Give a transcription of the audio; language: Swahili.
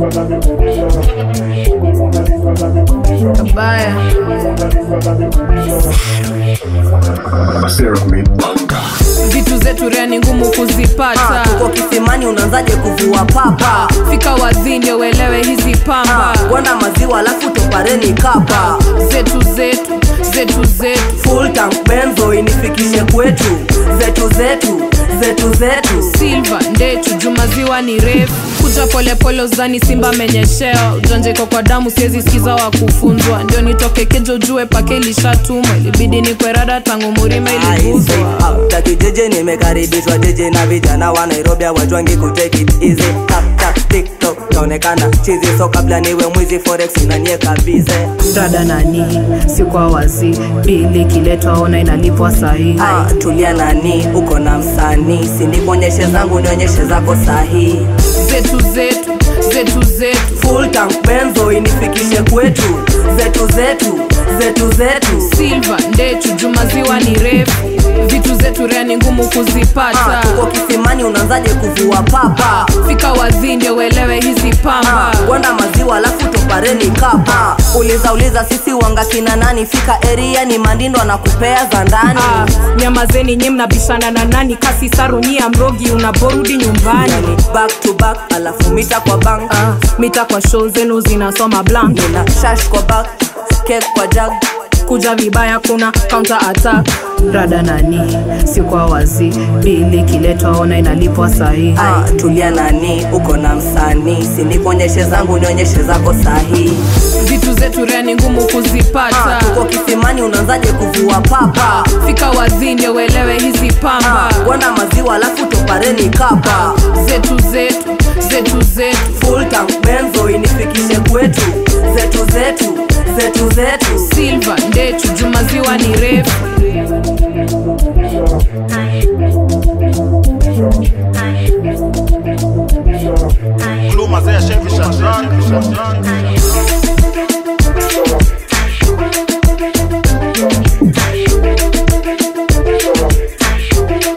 Kabaya. Vitu zetu rea ni ngumu kuzipata. tuko kisimani unaanzaje kuvua papa Fika wazi ndio uelewe hizi pamba gwanda maziwa alafu topareni kapa zetu zetu zetu zetu full tank benzo inifikishe kwetu zetu zetu zetu zetu silva ndechu jumaziwa ni refu kuja polepole uzani simba menyesheo ujanjeko kwa damu siwezi sikiza wa kufunzwa ndio nitoke kejo jue pake ilishatumwa ilibidi ni kwerada tangu murima iliguzwa takijeje nimekaribishwa jeje na vijana wa nairobi awajwangi kutake it easy tap tap tiktok naonekana chizi so kabla niwe mwizi forex unanieka bize dada nani si kwa wazi bili kiletwa ona inalipwa sahihi ah, tulia nani uko na msanii sinikuonyeshe zangu nionyeshe zako sahihi zetu zetu zetu zetu full tank benzo inifikishe kwetu zetu zetu zetu zetu silva ndechu jumaziwa ni refu vitu zetu rea ni ngumu kuzipata Ah, tuko kisimani unaanzaje kuvua papa fika wazi ndio uelewe hizi pamba gwanda maziwa alafu topareni kapa uliza uliza sisi wanga kina nani fika eria ni mandindo anakupea za ndani Ah, nyamazeni nyi mnabishana na nani kasi sarunyia mrogi unaporudi nyumbani Yani, back to back alafu mita kwa bank ah, mita kwa show zenu zinasoma blank nina shash kwa back kek kwa jag kuja vibaya kuna counter attack rada nani si kwa wazi bili kiletwa ona inalipwa sahihi ah, tulia nani uko na msanii sinikuonyeshe zangu nionyeshe zako sahihi vitu zetu rea ni ngumu kuzipata tuko kisimani unaanzaje kuvua papa fika wazi ndio uelewe hizi pamba gwanda maziwa alafu topareni kapa zetu zetu zetu zetu full tank benzo inifikishe kwetu zetu zetu zetu zetu silva ndechu jumaziwa ni refu Gluma, Zé, chefe, Xandrão.